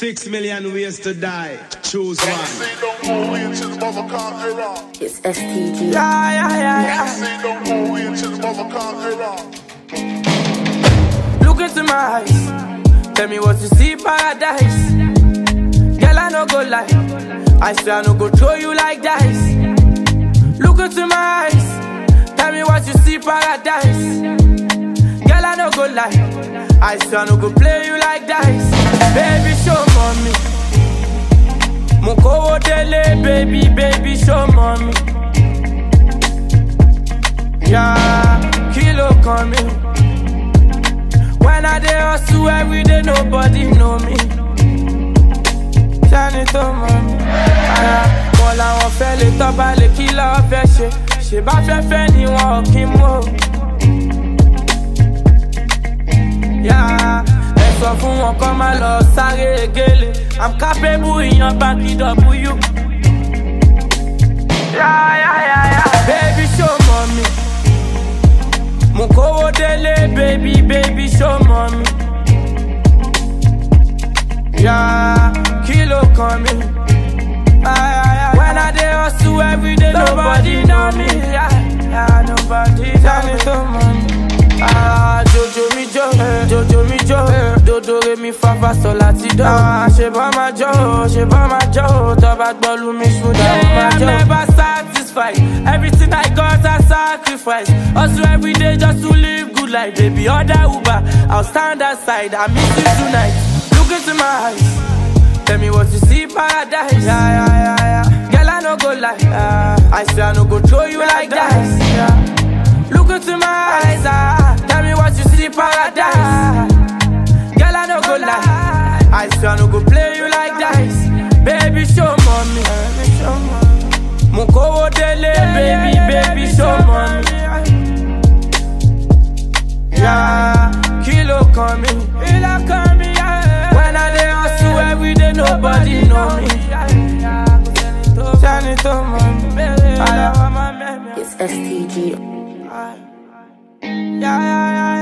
Six million ways to die. Choose one. Say no more way until the mother can't hear her. It's STG. Yeah, yeah, yeah, yeah. Say no more way until the mother can't hear her. Look into my eyes. Tell me what you see, paradise. Girl, I no go lie. I swear I no go throw you like dice. Look into my eyes. Tell me what you see, paradise. Girl, I no go lie. I swear I no go play you like dice. Baby, show mommy. Mokowo dele, baby, baby, show mommy. Yeah, kilo coming. When I dey hustle every day, nobody know me. Ṣáni tó mọ̀ mí. Ara wọn làwọn fẹ́ lè tọ́ba lè kí lọ́wọ́ fẹ́ ṣe. Ṣé bá fẹ́ fẹ́ ni wọn ò kí mú o. Yá ẹ sọ fún wọn kọ́ máa lọ sáré egéle. I'm capable ìyan báńkì W. Yá yá yá yá. Baby show mọ̀ mi. Mo kówó délé, baby, baby, show mommy. Yeah, kilo kan mi. Ay, ay, ay. When I dey hustle every day, nobody know me. Yeah, yeah, nobody tell me to money. Ah, Jojo mi jo, Jojo mi jo, dodo re mi fa fa sol láti do. Ah, ṣe bá ma jó, ṣe bá ma jó, tó bá gbọ́ lu mi ṣúdà ó ma jó. I'm never satisfied, everything I got I sacrifice. Hustle every day just to live good life, baby. Order Uber, I'll stand aside, I miss you tonight. Look into my eyes, tell me what you see, paradise. Yeah, yeah, yeah, yeah. Girl, I no go lie, yeah. I swear I no go throw you like dice. Yeah. Look into my eyes, ah. Tell me what you see, paradise. Girl, I no go lie. I swear I no go play you like dice. Baby, show mommy. Mokowo dele, baby, baby, show mommy. Yeah, kilo coming. Kilo coming, yeah. When I dey hustle every day, nobody know me. Shani to mommy. It's STG. Yeah, yeah, yeah.